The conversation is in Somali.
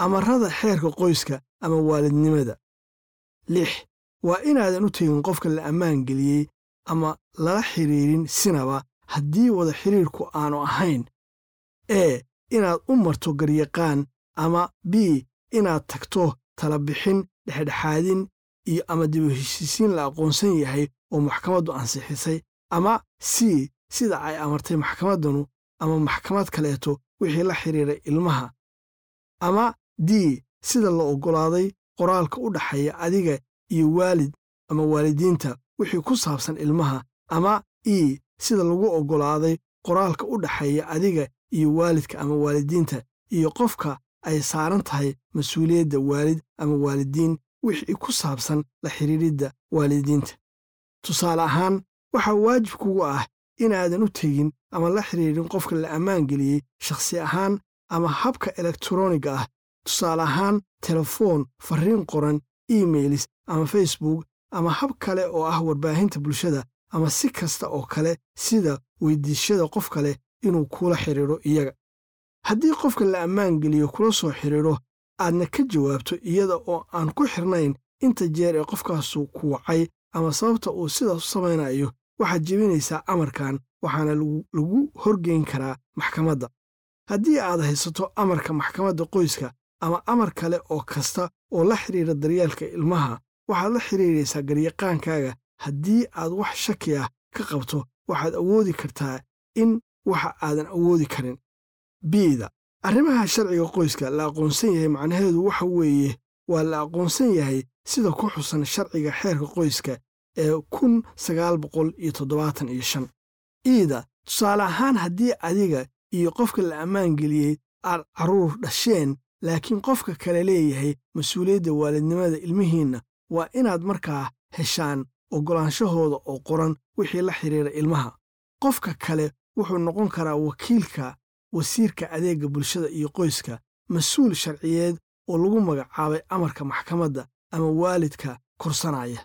amarada xeerka qoyska ama waalidnimada lix waa inaadan u tegin qofka la ammaan geliyey ama lala xidhiirin sinaba haddii wada xidhiirku aanu ahayn ee inaad u marto garyaqaan ama b inaad tagto talabixin dhexdhexaadin iyo ama dib u heshiisiin la aqoonsan yahay oo maxkamaddu ansixisay ama c sida ay amartay maxkamaddanu ama maxkamad kaleeto wixii la xidhiiray ilmaha ama d sida la oggolaaday qoraalka u dhaxeeya adiga iyo waalid ama waalidiinta wixii ku saabsan ilmaha ama e sida lagu oggolaaday qoraalka u dhaxeeya adiga iyo waalidka ama waalidiinta iyo qofka ay saaran tahay mas-uuliyadda waalid ama waalidiin wixii ku saabsan la xidhiiridda waalidiinta tusaale ahaan waxaa waajib kugu ah inaadan u tegin ama la xidhiirin qofka la ammaan geliyey shakhsi ahaan ama habka elektroniga ah tusaale ahaan telefoon farriin qoran emailis ama facebook ama hab kale oo ah warbaahinta bulshada ama si kasta oo kale sida weydiishada qof kale inuu kula xidhiidro iyaga haddii qofka la ammaan geliyo kula soo xidhiidro aadna ka jawaabto iyada oo aan ku xirnayn inta jeer ee qofkaasu ku wacay ama sababta uu sidaas u samaynayo waxaad jebinaysaa amarkan waxaana lagu horgeyn karaa maxkamadda haddii aad haysato amarka maxkamadda qoyska ama amar kale oo kasta oo la xidhiira daryeelka ilmaha waxaad la xidhiiraysaa garyaqaankaaga haddii aad wax shaki ah ka qabto waxaad awoodi kartaa in waxa aadan awoodi karin biida arrimaha sharciga qoyska la aqoonsan yahay macnaheedu waxa weeye waa la aqoonsan yahay sida ku xusan sharciga xeerka qoyska ee kun sagaal boqol iyo toddobaatan iyo shan iida tusaale ahaan haddii adiga iyo qofka la ammaan geliyey aad carruur dhasheen laakiin qofka kale leeyahay mas-uuliyadda waalidnimada ilmihiinna waa inaad markaa heshaan oggolaanshahooda oo qoran wixii la xidhiira ilmaha qofka kale wuxuu noqon karaa wakiilka wasiirka adeegga bulshada iyo qoyska mas-uul sharciyeed oo lagu magacaabay amarka maxkamadda ama waalidka korsanaya